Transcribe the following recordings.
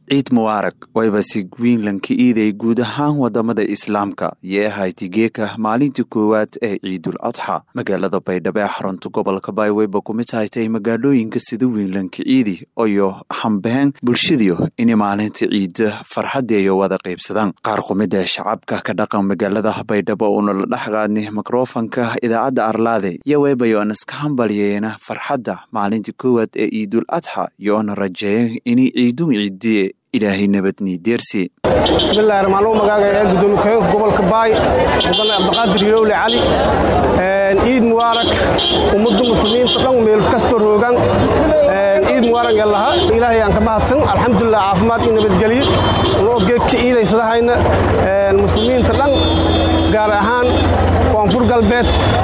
ciid mubaarak wayba si wiinlanka iiday guud ahaan wadamada islaamka yee ahayti geeka maalintii koowaad ee ciidul adxa magaalada baydhabo ee xarunta gobolka baay wayba kumid haytay magaalooyinka sida wiinlanka ciidi iyo hambeen bulshadiyo inay maalinta ciida farxadeeyo wada qaybsadaan qaar kumid ee shacabka ka dhaqan magaalada baydhabo uuna la dhex qaadnay mikrofanka idaacadda arlaade iyo waybayoon iska hambalyeena farxadda maalinta koowaad ee ciidul adxa yoona rajeeya inay ciidun ciidiye ilaahay nabadnii deersi bismillahi raxmaanuu magaaga ee gudoomiye ku-xigeenka gobolka baay mudane cabdiqaadir yilowle cali ciid mubaarak ummadda muslimiinta dhan meel kastoo roogaan ciid mubaarak ee laha ilaahay aan ka mahadsan alxamdulilah caafimaad iyo nabadgelyo unoo geedka ciidaysadahayna muslimiinta dhan gaar ahaan koonfur galbeed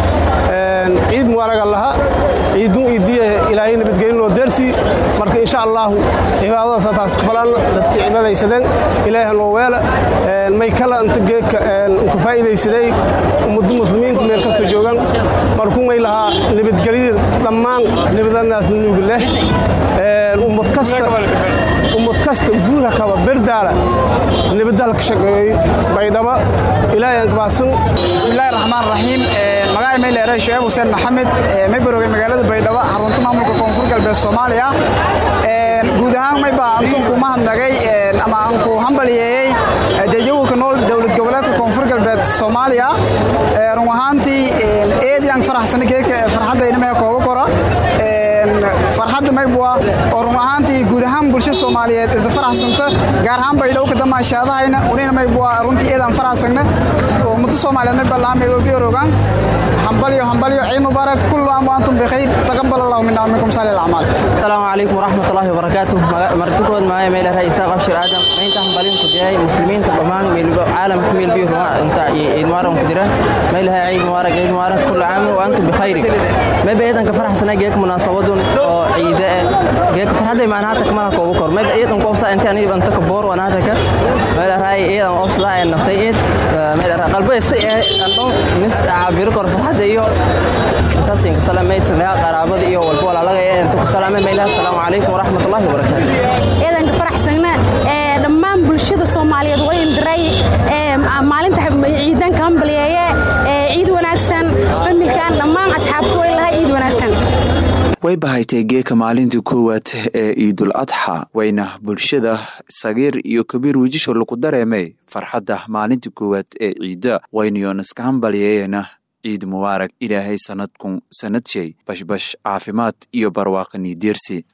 ciid mubaaraga laha ciidun iidiye ilaahay nabadgelin loo deersii marka insha allaahu cibaadadaasa taas kafalaan dadkii cibaadaysadeen ilaaha noo weela may kala inta geedka ku faa'iidaysaday ummadda muslimiinta meel kasta joogaan markuu may lahaa nabadgelyada dhammaan nabadanaas nuugi leh ummad kasta ummad kasta guurha kaba berdaala nabadaal ka shaqeeyey baydhaba ilaahay aan kabaasan bismillahi raxmaan raxiim magaca mayleere shuceeb xuseen maxamed may barogay magaalada baydhabo xarunta maamulka koonfur galbeed soomaaliya guud ahaan mayba antunku mahadnagay ama aanku hambaliyeeyey dejawilka nool dowlad goboleedka koonfur galbeed soomaaliya run ahaantii eediyaan faraxsana geeka farxaddaynamahe kooba kora farxadda maybua oo run ahaantii guud ahaan bulshada soomaaliyeed isla faraxsanta gaar ahaan baydhabo ka damaashaadahayna unina maybua runtii eedaan faraxsagna oo ummadda soomaaliyeed mayba laha meel walbiyo rogaan hambalyo hambalyo ciid mubaarak kullu am wa antum bikhayr taqabbal allahu minna wa minkum salih al-a'mal السلام عليكم ورحمة الله وبركاته مرتكود معايا ميل رئيس إساق أبشر آدم مين تحملين كدياي مسلمين تبمان ميل عالم كميل بيه انت عيد مبارك كديرة ميل هاي عيد مبارك عيد مبارك كل عام وأنتم بخير ما بيدن كفرح سنة جيك مناسبات عيد جيك فرح دي معناها تكمل كوبكر ما بيدن كوبسا أنت أنا أنت كبور وأنا هتك ميل هاي عيد أوبس لا نفتي عيد ميل قلبي سي أنتم نس عبير كور فرح دي تاسين كسلام ميسن يا قرابة iyo walbo walaalaga ee inta ku salaamay meelaha assalaamu calaykum waraxmatullaahi wabarakaatu eedanka faraxsagna ee dhammaan bulshada soomaaliyeed way indiray ee maalinta ciidanka hambalyeeye ee ciid wanaagsan familkan dhammaan asxaabtu way lahaa ciid wanaagsan way bahaytay geeka maalintii koowaad ee ciidul adxa wayna bulshada sagiir iyo kabiir wejisho lagu dareemay farxadda maalintii koowaad ee ciidda waynayoon iska hambalyeeyana ciid mubaarak ilaahay sanadkun sanad shay bashbash caafimaad iyo barwaaqanii deersi